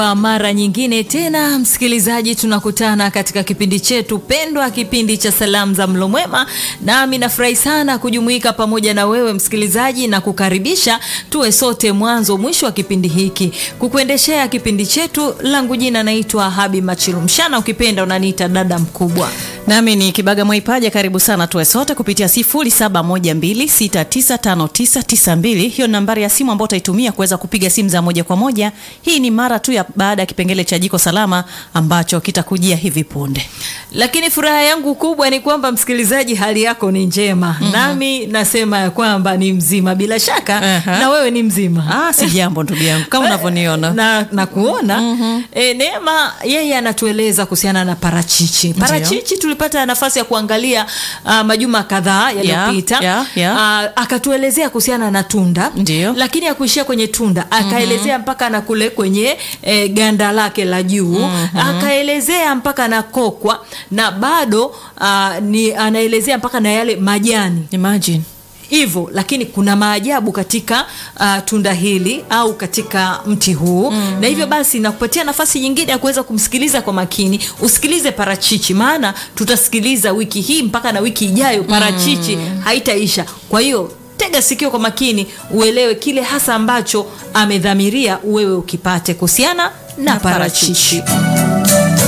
Kwa mara nyingine tena msikilizaji, tunakutana katika kipindi chetu pendwa, kipindi cha salamu za mlo mwema, nami nafurahi sana kujumuika pamoja na wewe msikilizaji na kukaribisha tuwe sote mwanzo mwisho wa kipindi hiki. Kukuendeshea kipindi chetu, langu jina naitwa Habi Machilumshana, ukipenda unaniita dada mkubwa. Nami ni Kibaga Mwaipaja, karibu sana tuwe sote kupitia 0712695992. Hiyo ni nambari ya simu ambayo utaitumia kuweza kupiga simu za moja kwa moja. Hii ni mara tu ya baada ya kipengele cha jiko salama ambacho kitakujia hivi punde. Lakini furaha yangu kubwa ni kwamba msikilizaji, hali yako ni njema. mm -hmm. Nami nasema ya kwamba ni mzima, bila shaka uh -huh. na wewe ni mzima. Ah, si jambo ndugu yangu kama unavyoniona na, na kuona mm -hmm. E, Neema yeye anatueleza kuhusiana na parachichi. Parachichi tulipata nafasi ya kuangalia uh, majuma kadhaa yaliyopita yeah, yeah, yeah. uh, akatuelezea kuhusiana na tunda Ndiyo. lakini akuishia kwenye tunda akaelezea mm -hmm. mpaka na kule kwenye e, ganda lake la juu mm -hmm. akaelezea mpaka na kokwa na bado uh, ni anaelezea mpaka na yale majani Imagine. hivyo lakini kuna maajabu katika uh, tunda hili au katika mti huu mm -hmm. na hivyo basi nakupatia nafasi nyingine ya kuweza kumsikiliza kwa makini usikilize parachichi maana tutasikiliza wiki hii mpaka na wiki ijayo parachichi mm -hmm. haitaisha kwa hiyo tega sikio kwa makini uelewe kile hasa ambacho amedhamiria wewe ukipate kuhusiana na, na parachichi, parachichi.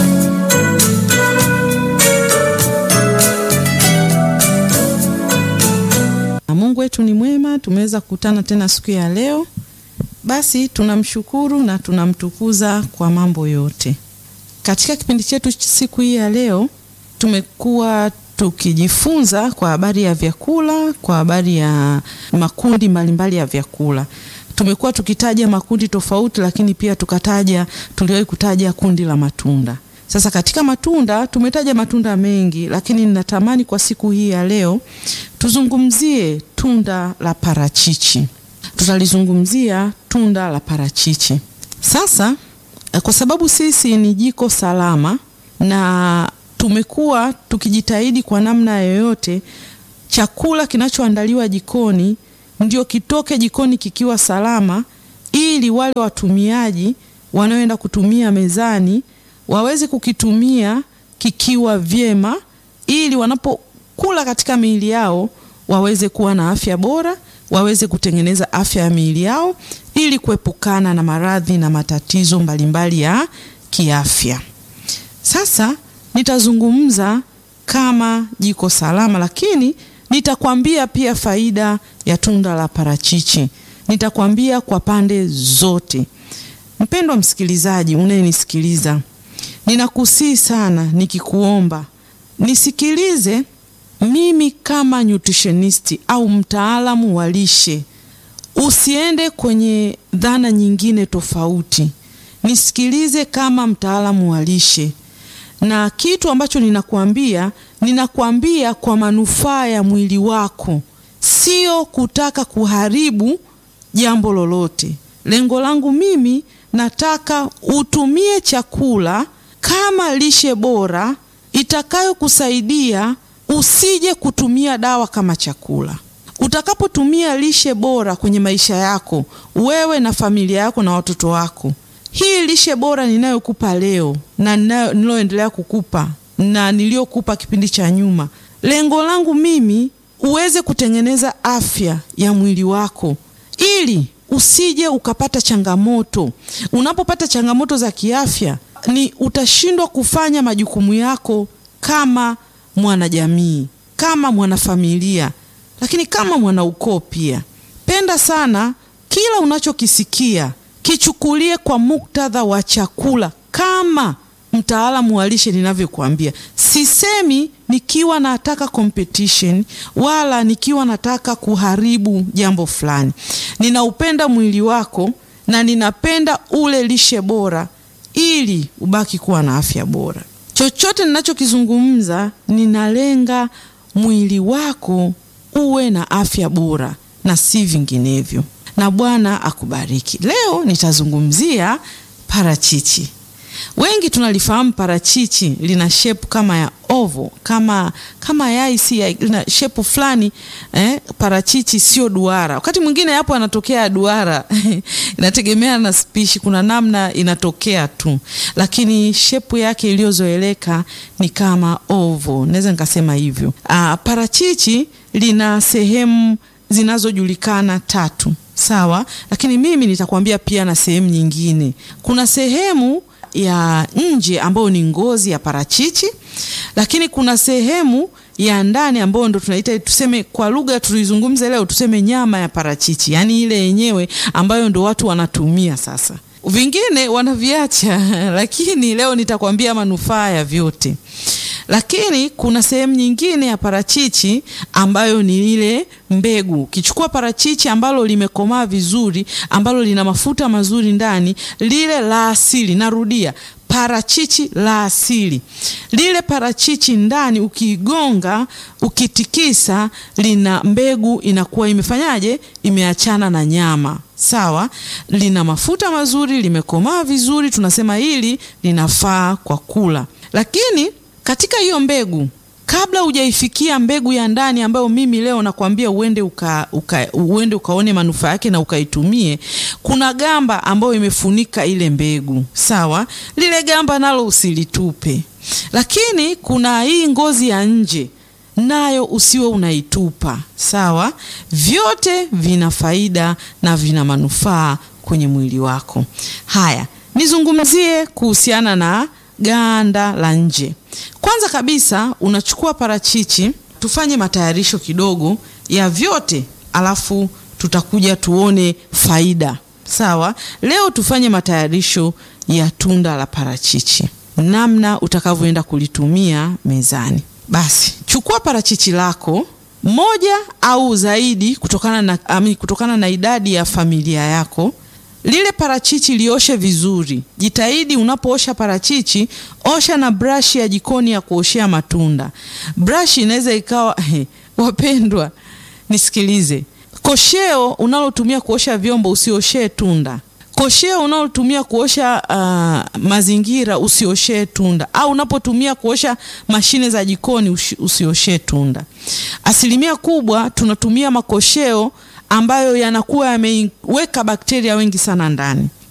Mungu wetu ni mwema, tumeweza kukutana tena siku ya leo. Basi tunamshukuru na tunamtukuza kwa mambo yote. Katika kipindi chetu siku hii ya leo tumekuwa tukijifunza kwa habari ya vyakula, kwa habari ya makundi mbalimbali ya vyakula. Tumekuwa tukitaja makundi tofauti, lakini pia tukataja, tuliwahi kutaja kundi la matunda. Sasa katika matunda tumetaja matunda mengi, lakini ninatamani kwa siku hii ya leo tuzungumzie tunda la parachichi. Tutalizungumzia tunda la parachichi. Sasa kwa sababu sisi ni jiko salama na tumekuwa tukijitahidi kwa namna yoyote chakula kinachoandaliwa jikoni ndio kitoke jikoni kikiwa salama, ili wale watumiaji wanaoenda kutumia mezani waweze kukitumia kikiwa vyema, ili wanapokula katika miili yao waweze kuwa na afya bora, waweze kutengeneza afya ya miili yao ili kuepukana na maradhi na matatizo mbalimbali ya kiafya. Sasa nitazungumza kama jiko salama, lakini nitakwambia pia faida ya tunda la parachichi. Nitakwambia kwa pande zote. Mpendwa msikilizaji unayenisikiliza, ninakusii sana nikikuomba nisikilize mimi kama nutritionist au mtaalamu wa lishe. Usiende kwenye dhana nyingine tofauti, nisikilize kama mtaalamu wa lishe na kitu ambacho ninakwambia, ninakwambia kwa manufaa ya mwili wako, sio kutaka kuharibu jambo lolote. Lengo langu mimi nataka utumie chakula kama lishe bora itakayokusaidia usije kutumia dawa kama chakula. Utakapotumia lishe bora kwenye maisha yako, wewe na familia yako na watoto wako hii lishe bora ninayokupa leo na niloendelea kukupa na niliyokupa kipindi cha nyuma, lengo langu mimi uweze kutengeneza afya ya mwili wako ili usije ukapata changamoto. Unapopata changamoto za kiafya, ni utashindwa kufanya majukumu yako kama mwanajamii, kama mwanafamilia, lakini kama mwanaukoo pia. Penda sana kila unachokisikia kichukulie kwa muktadha wa chakula kama mtaalamu wa lishe ninavyokuambia. Sisemi nikiwa nataka competition wala nikiwa nataka kuharibu jambo fulani. Ninaupenda mwili wako na ninapenda ule lishe bora ili ubaki kuwa na afya bora. Chochote ninachokizungumza ninalenga mwili wako uwe na afya bora na si vinginevyo na Bwana akubariki. Leo nitazungumzia parachichi. Wengi tunalifahamu parachichi lina shepu kama ya ovo, kama kama yai, si yai, lina shepu fulani eh, parachichi sio duara. Wakati mwingine hapo anatokea duara inategemea na spishi, kuna namna inatokea tu, lakini shepu yake iliyozoeleka ni kama ovo, naweza nikasema hivyo. Ah, parachichi lina sehemu zinazojulikana tatu, sawa, lakini mimi nitakwambia pia na sehemu nyingine. Kuna sehemu ya nje ambayo ni ngozi ya parachichi, lakini kuna sehemu ya ndani ambayo ndo tunaita tuseme, kwa lugha tuizungumze leo, tuseme nyama ya parachichi, yaani ile yenyewe ambayo ndo watu wanatumia sasa. Vingine wanaviacha lakini leo nitakwambia manufaa ya vyote. Lakini kuna sehemu nyingine ya parachichi ambayo ni ile mbegu. Ukichukua parachichi ambalo limekomaa vizuri, ambalo lina mafuta mazuri ndani, lile la asili, narudia parachichi la asili. Lile parachichi ndani ukiigonga, ukitikisa, lina mbegu inakuwa imefanyaje? Imeachana na nyama. Sawa, lina mafuta mazuri, limekomaa vizuri, tunasema hili linafaa kwa kula. Lakini katika hiyo mbegu kabla hujaifikia mbegu ya ndani ambayo mimi leo nakwambia uende uka, uka, uende ukaone manufaa yake na ukaitumie, kuna gamba ambayo imefunika ile mbegu. Sawa, lile gamba nalo usilitupe, lakini kuna hii ngozi ya nje nayo usiwe unaitupa. Sawa, vyote vina faida na vina manufaa kwenye mwili wako. Haya, nizungumzie kuhusiana na ganda la nje. Kwanza kabisa unachukua parachichi, tufanye matayarisho kidogo ya vyote, alafu tutakuja tuone faida. Sawa, leo tufanye matayarisho ya tunda la parachichi, namna utakavyoenda kulitumia mezani. Basi chukua parachichi lako moja au zaidi, kutokana na, ami, kutokana na idadi ya familia yako lile parachichi lioshe vizuri. Jitahidi unapoosha parachichi, osha na brashi ya jikoni ya kuoshea matunda. Brashi inaweza ikawa he, wapendwa, nisikilize. Kosheo unalotumia kuosha vyombo usioshee tunda. Kosheo unalotumia kuosha uh, mazingira usioshee tunda, au unapotumia kuosha mashine za jikoni usioshee tunda. Asilimia kubwa tunatumia makosheo ambayo yanakuwa yameweka bakteria wengi sana ndani.